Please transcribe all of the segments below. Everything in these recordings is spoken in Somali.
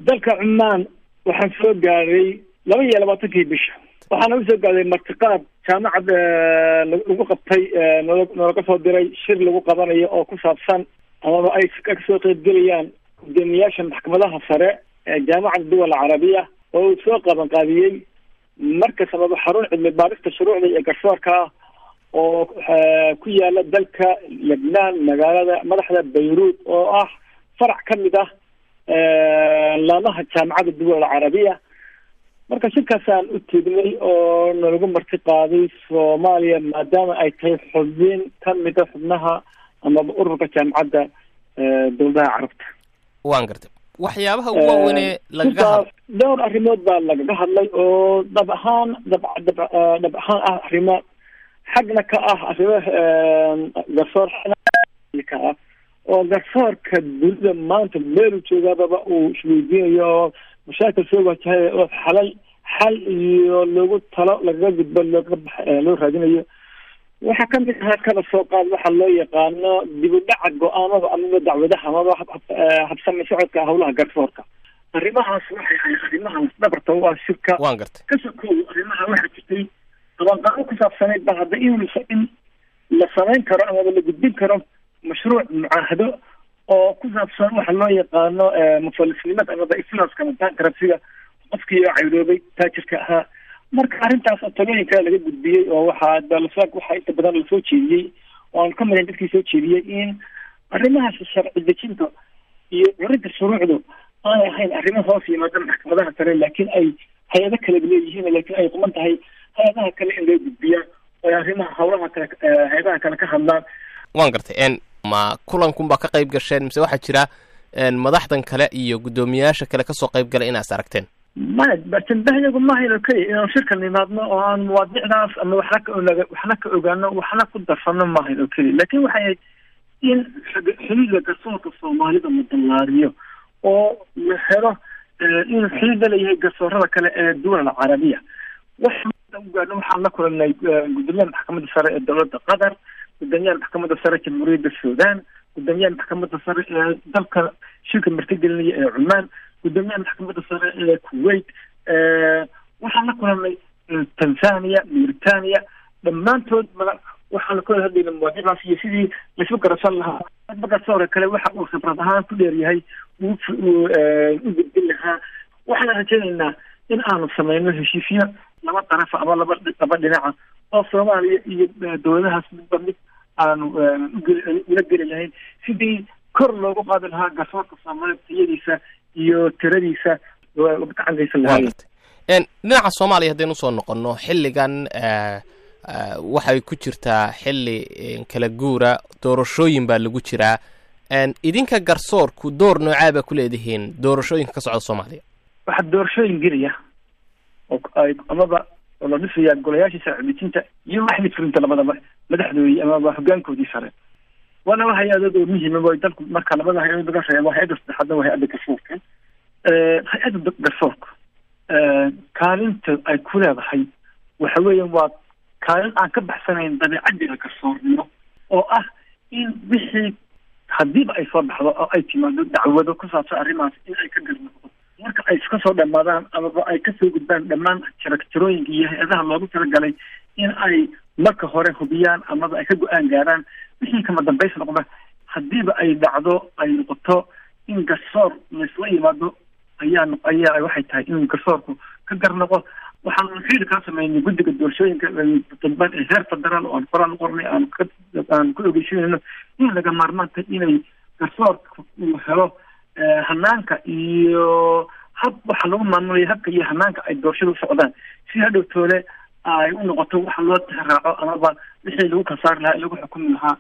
dalka cumaan waxaan soo gaaray laba iyo labaatankii bisha waxaana usoo gaaday martiqaad jaamacad lagu qabtay noo noolaga soo diray shir lagu qabanayo oo ku saabsan amaba ay kasoo qeybgelayaan gudoomiyaasha maxkamadaha sare ee jaamacada duwal carabiya oo uu soo qaban qaadiyey markas amaba xarun cilmi baarista shuruucda iyo garsoorka ah oo ku yaala dalka lebnaan magaalada madaxda bayruud oo ah farac ka mid ah laamaha jaamacada duwal carabiya marka shirkaasaan u tegnay oo nalagu marti qaaday soomaaliya maadaama ay tahay xubin ka mida xubnaha amaba ururka jaamacadda dowladaha carabta waan gartay waxyaabaha ugu waaweynee lagaga hadla dhowr arrimood baa lagaga hadlay oo dhab ahaan dhab dhab dhab ahaan ah arrimo xagna ka ah arrimo garsoor ka ah oo garsoorka dunida maanta meelu joogaababa uu isweydiinayo oo mashaakil soo wajahay oo xalal xal iyo loogu talo lagaga gudbo looga bax loo raadinayo waxaa kamid ahaa kala soo qaad waxa loo yaqaano dib u dhaca go-aanada amaba dacwadaha amaba habsami socodka howlaha garsoorka arrimahaas waxay ahayd arrimahaas dhabarta u ah shirka waan gartay kasoo koobo arrimaha waxaa jirtay qabanqaabo ku saabsanayd ba hadda in in la samayn karo amaba la gudbin karo mashruuc mucaahado oo ku saabsan waxa loo yaqaano mufalisnimada amaba iflaaska bankrabsiga qofkii oo cayroobay taajirka ahaa marka arrintaas oo talooyinka laga gudbiyey oo waxaa dalasoo waxaa inta badan lasoo jeediyey oo aan ka midayn dadkii soo jeediyey in arrimahaas sharci dejinta iyo curinta shuruucdu aanay ahayn arrimo hoos yimaada maxkamadaha sare laakiin ay hay-ado kale leeyihiin laakiin ay quman tahay hay-adaha kale in loo gudbiyaa oo arrimaha howlaha kale hay-adaha kale ka hadlaan waan gartay n ma kulankunbaa ka qayb gasheen mise waxaa jira madaxdan kale iyo guddoomiyaasha kale kasoo qayb galay inaas aragteen maya bartambahyagu mahayno keliya inaan shirka nimaadno oo aan mawaadicdaas ama waxna ka onaga waxna ka ogaano waxna ku darsano mahayn oo keliya laakiin waxay ahayd in xiliga garsoorka soomaalida la dallaariyo oo la helo inuu xiliga leeyahay garsoorada kale ee duwal carabiya waxaan ugaano waxaan la kulanay gudoomiyaha maxkamadda sare ee dowladda qatar gudoomiyaha maxkamadda sare jamhuuriyadda sudan gudoomiyaha maxkamadda sare ee dalka shirka martigelinaya ee cumaan gudoomiyaha maxkamadda sare ee kuwait waxaan la kulanay tanzania mauritania dhammaantood ma waxaan kula hadlayna mawaadicdaas iyo sidii laisu garabsan lahaa dadba garsoore kale waxa uu khibrad ahaan ku dheeryahay uu u gudbin lahaa waxaan rajaynaynaa in aanu sameyno heshiisyo laba darafa ama laba laba dhinaca oo soomaaliya iyo dowladahaas midba mid aanu ula geli lahayn sidii kor loogu qaadi lahaa garsoorka soomaaliya tayadiisa iyo tiradiisa gacantaysa waan gartay dhinaca soomaaliya haddaynu usoo noqono xilligan waxay ku jirtaa xilli kala guura doorashooyin baa lagu jiraa idinka garsoorku door noocaa baa ku leedihiin doorashooyinka ka socda soomaaliya waxaa doorashooyin gelaya oo ay amaba oo la dhisayaa golayaashii sharcidejinta iyo waxdii fulinta labadaba madaxdoodii amaba hogaankoodii sare waana wa hay-adood oo muhiima way dalku marka labada hay-adood laga reebo hay-adda saddexaadna waa hay-adda garsoorka hay-adda garsoorka kaalinta ay ku leedahay waxa weeya waa kaalin aan ka baxsanayn dabeecadiga garsoornimo oo ah in wixii hadiiba ay soo baxdo oo ay timaado dacwado ku saabsan arrimahaas in ay ka garnoqdo marka ay iska soo dhamaadaan amaba ay kasoo gudbaan dhammaan jaragtirooyinka iyo hay-adaha loogu talagalay in ay marka hore hubiyaan amaba ay ka go-aan gaaraan wixii kama dambays noqda hadiiba ay dhacdo ay noqoto in garsoor laysla yimaado ayaa ayaa waxay tahay in garsoorku ka garnoqo waxaan xiili kaa sameynay guddiga doorashooyinka dalban ee heer federaal oo aan qoraan qornay aan ka aan ku ogeysinayno in laga maarmaanta inay garsoorka uu helo hanaanka iyo hab waxa lagu maamulaya habka iyo hanaanka ay doorashada u socdaan si hadhow toole ay u noqoto waxa loo tixraaco amaba wixii lagu kasaari lahaa lagu xukumi lahaa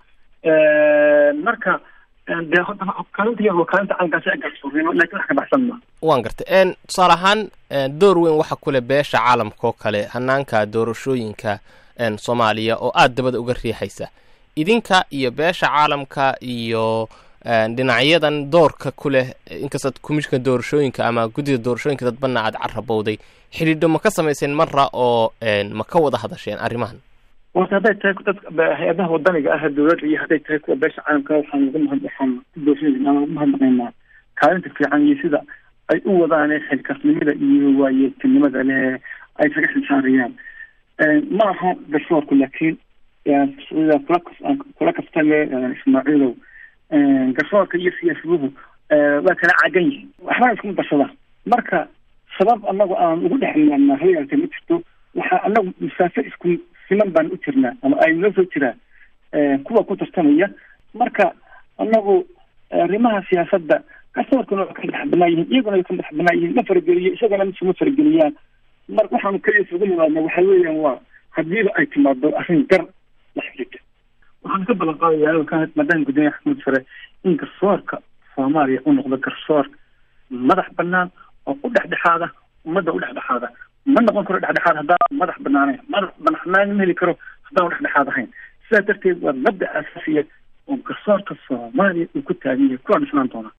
marka dee kaalinta waa kaalinta calankaasi ay garsoornimo lakin wax ka baxsan ma waan gartay tusaale ahaan door weyn waxa ku leh beesha caalamka oo kale hanaanka doorashooyinka soomaaliya oo aada dabada uga riixaysa idinka iyo beesha caalamka iyo dhinacyadan doorka ku leh inkastaad commishinka doorashooyinka ama guddida doorashooyinka dadbana aad carabowday xidhiidho ma ka samayseen marra oo ma ka wada hadasheen arrimahan warta hadday tahay dadka hay-adaha wadaniga ah dowladda iyo hadday tahay kuwa beesha caalamka waxaan uga mahad waxaan ku doorsanayna ama uga mahadnaqaynaa kaalinta fiican iyo sida ay u wadaan xilkasnimada iyo waayeeltinimada leh ay kaga xilsaarayaan ma aha garsoorku laakiin sida kula kula kaftame ismaaciilow garsoorka iyo siyaasaduhu waa kala cagan yihiin waxbana iskuma darsadaan marka sabab anagu aan ugu dhexmaana hayalka ma jirto waxaa anagu masaafo isku siman baan u jirnaa ama ay noo soo jiraan kuwa ku tartamaya marka anagu arrimaha siyaasadda garsoorkuna waa ka madax banaan yihiin iyaguna way ka madax banaan yihiin ma farageliyo isagana misuma farageliyaan mar waxaanu kaliya isugu nimaadna waxa weeyaan waa hadiiba ay timaado arrin gar la xiriirta waxaan ka ballan qaadaya maadaama guddoomiye axmed sare in garsoorka soomaaliya u noqdo garsoor madax banaan oo u dhexdhexaada ummadda u dhexdhexaada ma noqon karo dhexdhexaad haddaan madax banaanayn madax banaanaan ma heli karo haddaan dhexdhexaad ahayn sidaa darteed waa mabda asaasiya oo garsoorka soomaaliya uu ku taagan yahay kuwaan islaan doonaa